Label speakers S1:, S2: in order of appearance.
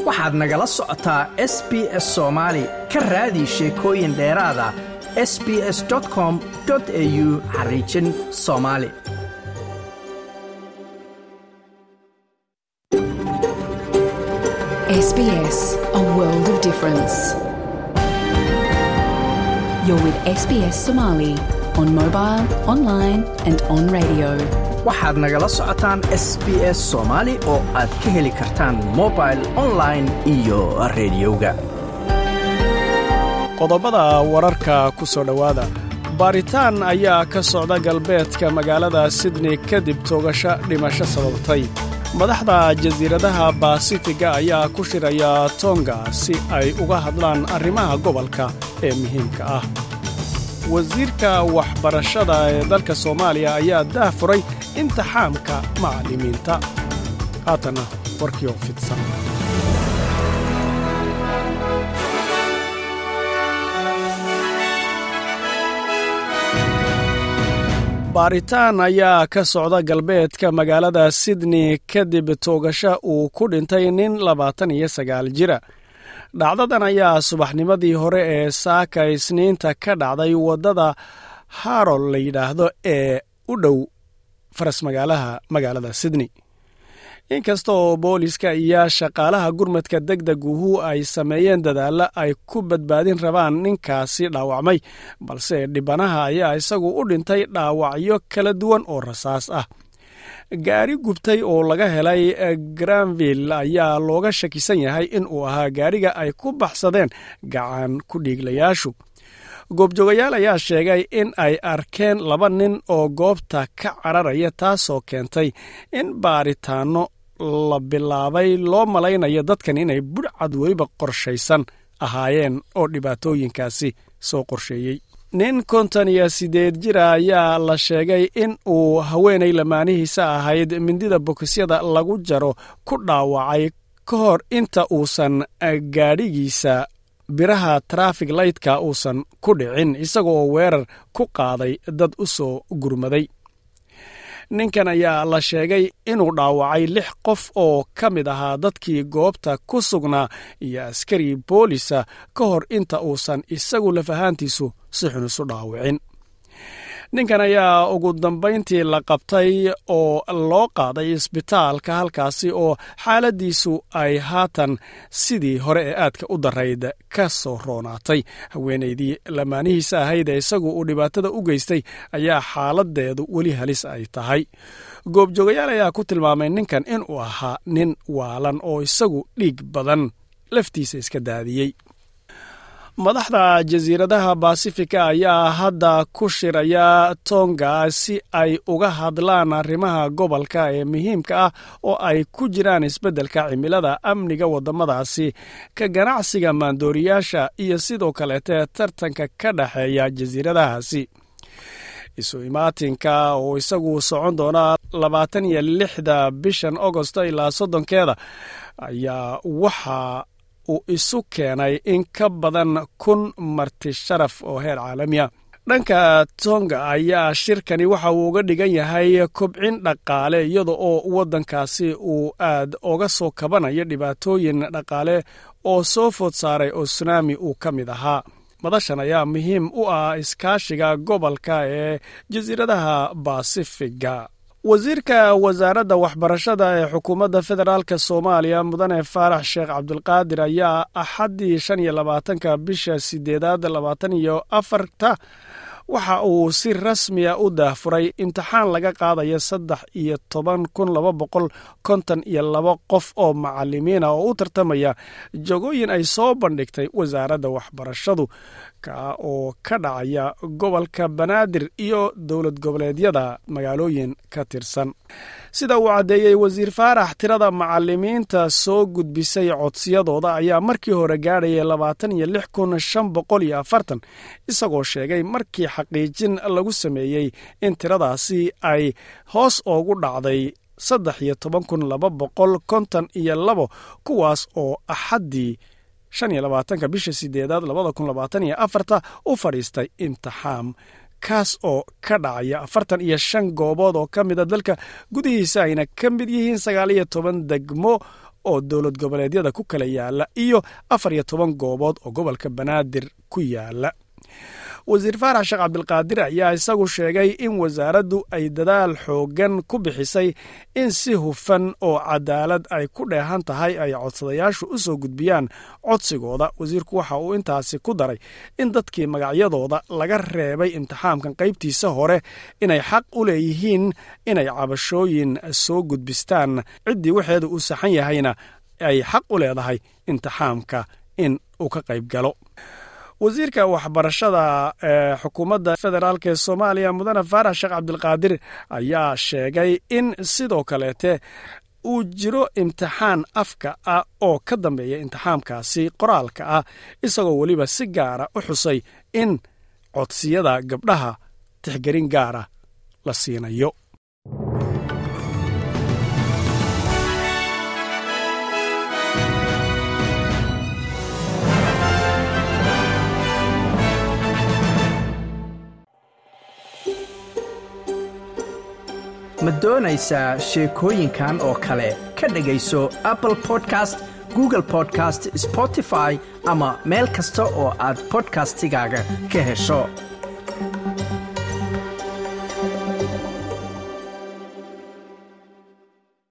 S1: waxaad nagala socotaa s b s soomaali ka raadi sheekooyin dheeraada s b s com au xariijin soomaali
S2: SBS, a world of difference. You're with SBS Somali on mobile, online, and on radio.
S1: waxaad nagala socotaan s b s soomaali oo aad ka heli kartaan mobil online iyo rediyoga
S3: qodobada wararka ku soo dhowaada baaritaan ayaa ka socda galbeedka magaalada sydney kadib toogasho dhimasho sababtay madaxda jasiiradaha baasifiga ayaa ku shiraya tonga si ay uga hadlaan arrimaha gobolka ee muhiimka ah wasiirka waxbarashada ee dalka soomaaliya ayaa daah furay imtixaamka macallimiinta haatanna warkii oo fidsan baaritaan ayaa ka socda galbeedka magaalada sydney kadib toogasho uu ku dhintay nin labaatan iyo sagaal jira dhacdadan ayaa subaxnimadii hore ee saaka isniinta ka dhacday waddada harol la yidhaahdo ee u dhow faras magaalaha magaalada sydney inkasta oo booliska iyo shaqaalaha gurmadka deg deguhu ay sameeyeen dadaalla ay ku badbaadin rabaan ninkaasi dhaawacmay balse dhibanaha ayaa isagu u dhintay dhaawacyo kala duwan oo rasaas ah gaari gubtay oo laga helay granville ayaa looga shakisan yahay in uu ahaa gaariga ay ku baxsadeen gacan ku dhiiglayaashu goobjoogayaal ayaa sheegay in ay arkeen laba nin oo goobta ka cararaya taasoo keentay in baaritaanno la bilaabay loo malaynayo dadkan inay budhcad weliba qorshaysan ahaayeen oo dhibaatooyinkaasi soo qorsheeyey nin konton iyo siddeed jira ayaa la sheegay in uu haweenay lamaanihiisa ahayd mindida bokisyada lagu jaro ku dhaawacay ka hor inta uusan gaadhigiisa biraha trafig laytka uusan ku dhicin isagoo weerar ku qaaday dad u soo gurmaday ninkan ayaa la sheegay inuu dhaawacay lix qof oo ka mid ahaa dadkii goobta ku sugnaa iyo askari boolisa ka hor inta uusan isagu lafahaantiisu si xun isu dhaawicin ninkan ayaa ugu dambayntii la qabtay oo loo qaaday isbitaalka halkaasi oo xaaladiisu ay haatan sidii hore ee aadka u darayd ka soo roonaatay haweenaydii lamaanihiisa ahayd ee isagu uu dhibaatada u geystay ayaa xaaladeedu weli halis ay tahay goobjoogayaal ayaa ku tilmaamay ninkan inuu ahaa nin waalan oo isagu dhiig badan laftiisa iska daadiyey madaxda jasiiradaha basifika ayaa hadda ku shiraya tonga si ay uga hadlaan arrimaha gobolka ee muhiimka ah oo ay ku jiraan isbeddelka cimilada amniga waddamadaasi ka ganacsiga maandooriyaasha iyo sidoo kaleete tartanka ka dhexeeya jasiiradahaasi isu imaatinka oo isagu socon doona labaatan iyo lixda bishan agosto ilaa soddonkeeda ayaa waxaa uu isu keenay in ka badan kun marti sharaf oo heer caalamiya dhanka tonga ayaa shirkani waxa uu uga dhigan yahay kobcin dhaqaale iyada oo waddankaasi uu aad oga soo kabanayo dhibaatooyin dhaqaale oo soo food saaray oo sunaami uu ka mid ahaa madashan ayaa muhiim u ah iskaashiga gobolka ee jasiiradaha basifiga wasiirka wasaaradda waxbarashada ee xukuumadda federaalk soomaaliya mudane faarax sheekh cabdulqaadir ayaa axaddii shan iyo labaatanka bisha sideedaad labaatan iyo afarta waxa uu si rasmiya u daahfuray imtixaan laga qaadayo saddex iyo toban kun laba boqol konton iyo laba qof oo macalimiina oo u tartamaya jagooyin ay soo bandhigtay wasaaradda waxbarashadu ka oo ka dhacaya gobolka banaadir iyo dowlad goboleedyada magaalooyin ka tirsan sida uu caddeeyey wasiir faarax tirada macalimiinta soo gudbisay codsiyadooda ayaa markii hore gaadhayay labaatan iyo lix kun shan boqol iyo afartan isagoo sheegay markii xaqiijin lagu sameeyey in tiradaasi ay hoos oogu dhacday saddex iyo toban kun laba boqol konton iyo labo kuwaas oo axaddii shan iyo labaatanka bisha sideedaad labada kun labaatan iyo afarta u fadhiistay imtixaam kaas oo ka dhacaya afartan iyo shan goobood oo ka mida dalka gudihiisa ayna ka mid yihiin sagaal iyo toban degmo oo dowlad goboleedyada ku kala yaala iyo afar iyo toban goobood oo gobolka banaadir ku yaala wasiir faarax sheekh cabdilqaadir ayaa isagu sheegay in wasaaraddu ay dadaal xooggan ku bixisay in si hufan oo cadaalad ay ku dheehan tahay ay codsadayaashu u soo gudbiyaan codsigooda wasiirku waxa uu intaasi ku daray in dadkii magacyadooda laga reebay imtixaamkan qaybtiisa hore inay xaq u leeyihiin inay cabashooyin soo gudbistaan ciddii waxeeda uu saxan yahayna ay xaq u leedahay imtixaamka in uu ka qayb galo wasiirka waxbarashada ee xukuumadda federaalk ee soomaaliya mudane faarax sheekh cabdilqaadir ayaa sheegay in sidoo kaleete uu jiro imtixaan afka ah oo ka dambeeya imtixaamkaasi qoraalka ah isagoo weliba si gaara u xusay in codsiyada gabdhaha tixgelin gaara la siinayo
S1: ma doonaysaa sheekooyinkan oo kale ka dhegayso apple podcast google podcast spotify ama meel kasta oo aad bodkastigaaga ka hesho